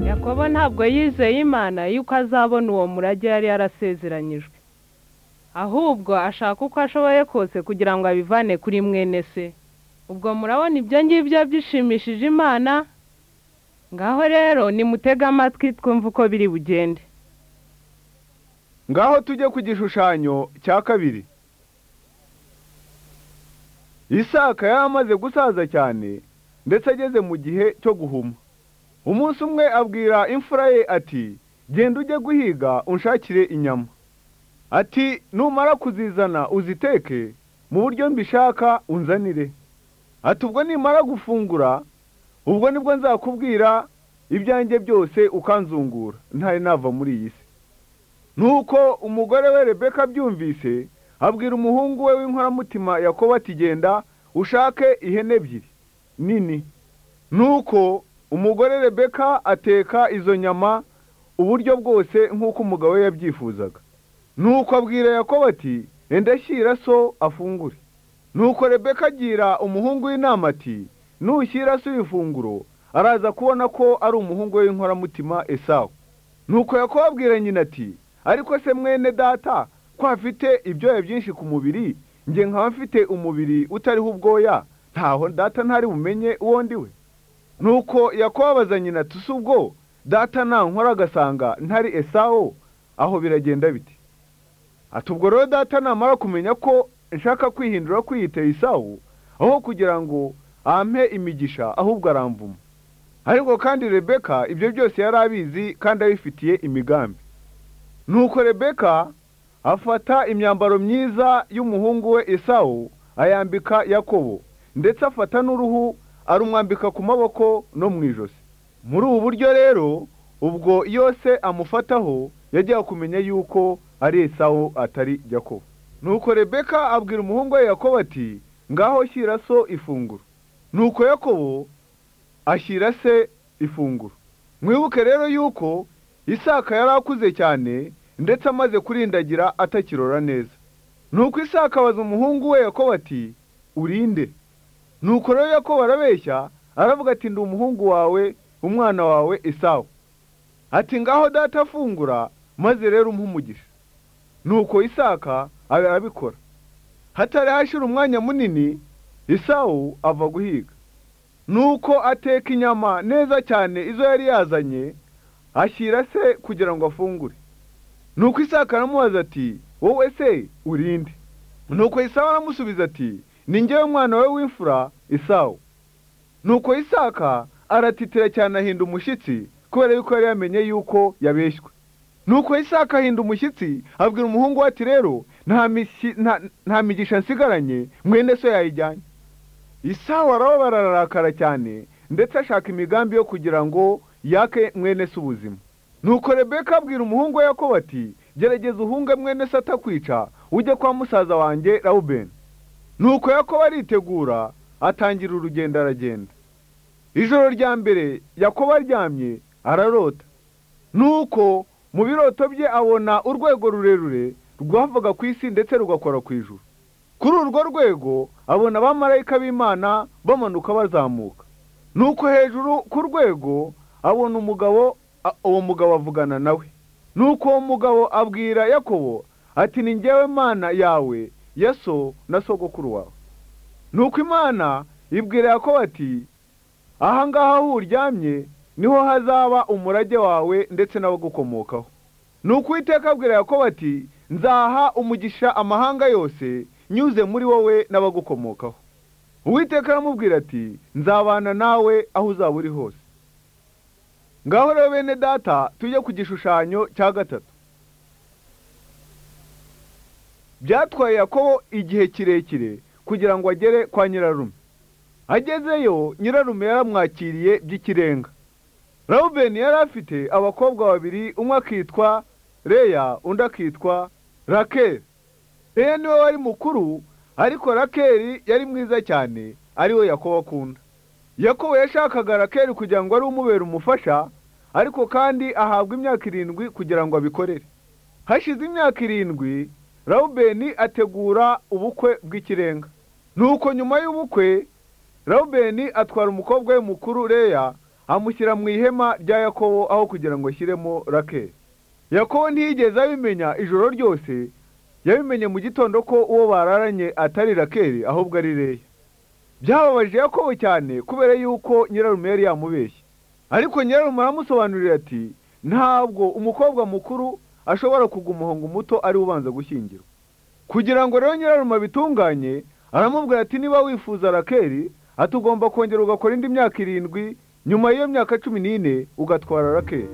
yakobo ntabwo yizeye imana yuko azabona uwo murage yari yarasezeranyijwe ahubwo ashaka uko ashoboye kose kugira ngo abivane kuri mwene se ubwo murabona ibyo ngibyo byishimishije imana ngaho rero nimutege amatwi twumve uko biri bugende ngaho tujye ku gishushanyo cya kabiri isaka yari amaze gusaza cyane ndetse ageze mu gihe cyo guhuma umunsi umwe abwira imfura ye ati genda ujye guhiga unshakire inyama ati numara kuzizana uziteke mu buryo mbishaka unzanire ati ubwo nimara gufungura ubwo nibwo nzakubwira ibyanjye byose ukanzungura ntari nava muri iyi si nuko umugore we rebeka abyumvise abwira umuhungu we w'inkoramutima yakobo ati genda ushake ihene ebyiri nini nuko umugore rebeka ateka izo nyama uburyo bwose nk'uko umugabo we yabyifuzaga nuko abwira yakobo ati enda shyira so afungure nuko rebeka agira umuhungu w'inama ati nushyira se ifunguro araza kubona ko ari umuhungu we w'inkoramutima esawu nuko yakubabwira nyina ati ariko se mwene data ko hafite ibyoya byinshi ku mubiri njye nkaba mfite umubiri utariho ubwoya ntaho data ntari bumenye uwo ndi we nuko yakubabaza nyina ati si ubwo data nankora agasanga ntari esawu aho biragenda biti ati ubwo rero data namara kumenya ko nshaka kwihindura kwiyita esawu aho kugira ngo ampe imigisha ahubwo aramvuma ariko kandi rebeka ibyo byose yari abizi kandi abifitiye imigambi nuko rebeka afata imyambaro myiza y'umuhungu we esawu ayambika yakobo ndetse afata n'uruhu arumwambika ku maboko no mu ijosi muri ubu buryo rero ubwo yose amufataho yagiye kumenya yuko ari esawu atari yakobo nuko rebeka abwira umuhungu we yakobo ati ngaho shyira so ifunguro nuko yakobo ashyira se ifunguro mwibuke rero yuko isaka yari akuze cyane ndetse amaze kurindagira atakirora neza nuko isaka abaza umuhungu we yakobo ati urinde nuko rero yakobo arabeshya aravuga ati ndi umuhungu wawe umwana wawe isawa ati ngaho data afungura maze rero umugisha nuko isaka arabikora hatari hashira umwanya munini isawu ava guhiga nuko ateka inyama neza cyane izo yari yazanye ashyira se kugira ngo afungure nuko isaka aramubaza ati wowe se urinde nuko isawu aramusubiza ati ni ngewe mwana we w'imfura isawu nuko isaka aratitira cyane ahinda umushyitsi kubera yuko yari yamenye yuko yabeshywe nuko isaka ahinda umushyitsi abwira umuhungu we ati rero nta migisha nsigaranye mwene so yayijyanye isawa arababara ararakara cyane ndetse ashaka imigambi yo kugira ngo yake mwene se ubuzima nuko rebeka abwira umuhungu we yakobo ati gerageza uhunge mwene se atakwica ujye kwa musaza wanjye rawubeni nuko yakobo aritegura atangira urugendo aragenda ijoro rya mbere yakobo aryamye ararota nuko mu biroto bye abona urwego rurerure rwavaga ku isi ndetse rugakora ku ijuru kuri urwo rwego abona abamarayika b'imana bamanuka bazamuka nuko hejuru ku rwego abona umugabo uwo mugabo avugana nawe nuko uwo mugabo abwira yakobo ati ni ngewe mana yawe yaso na sogokuru wawe nuko imana ibwira yakobo ati ahangaha aho uryamye niho hazaba umurage wawe ndetse n'abagukomokaho nuko uwiteka abwira yakobo ati nzaha umugisha amahanga yose nyuze muri wowe n'abagukomokaho uwiteka aramubwira ati nzabana nawe aho uzaba uri hose ngaho rero bene data tujye ku gishushanyo cya gatatu byatwaye yakobo igihe kirekire kugira ngo agere kwa nyirarume agezeyo nyirarume yaramwakiriye by'ikirenga rawubeni yari afite abakobwa babiri umwe akitwa reya undi akitwa rakeri reya niwe wari mukuru ariko rakeri yari mwiza cyane ariwe yakobo akunda yakobo yashakaga rakeri kugira ngo ari umubera umufasha ariko kandi ahabwa imyaka irindwi kugira ngo abikorere hashize imyaka irindwi rawubeni ategura ubukwe bw'ikirenga nuko nyuma y'ubukwe rawubeni atwara umukobwa we mukuru reya amushyira mu ihema rya yakobo aho kugira ngo ashyiremo rakeri yakobo ntiyigeze abimenya ijoro ryose yabimenye mu gitondo ko uwo bararanye atari rakeri ahubwo ari leya byababaje yakobo cyane kubera yuko nyirarume yari yamubeshye ariko nyirarume aramusobanurira ati ntabwo umukobwa mukuru ashobora kugwa umuhungu muto ari ubanza gushyingirwa kugira ngo rero nyirarume abitunganye aramubwira ati niba wifuza rakeri atugomba kongera ugakora indi myaka irindwi nyuma y'iyo myaka cumi n'ine ugatwara rakeri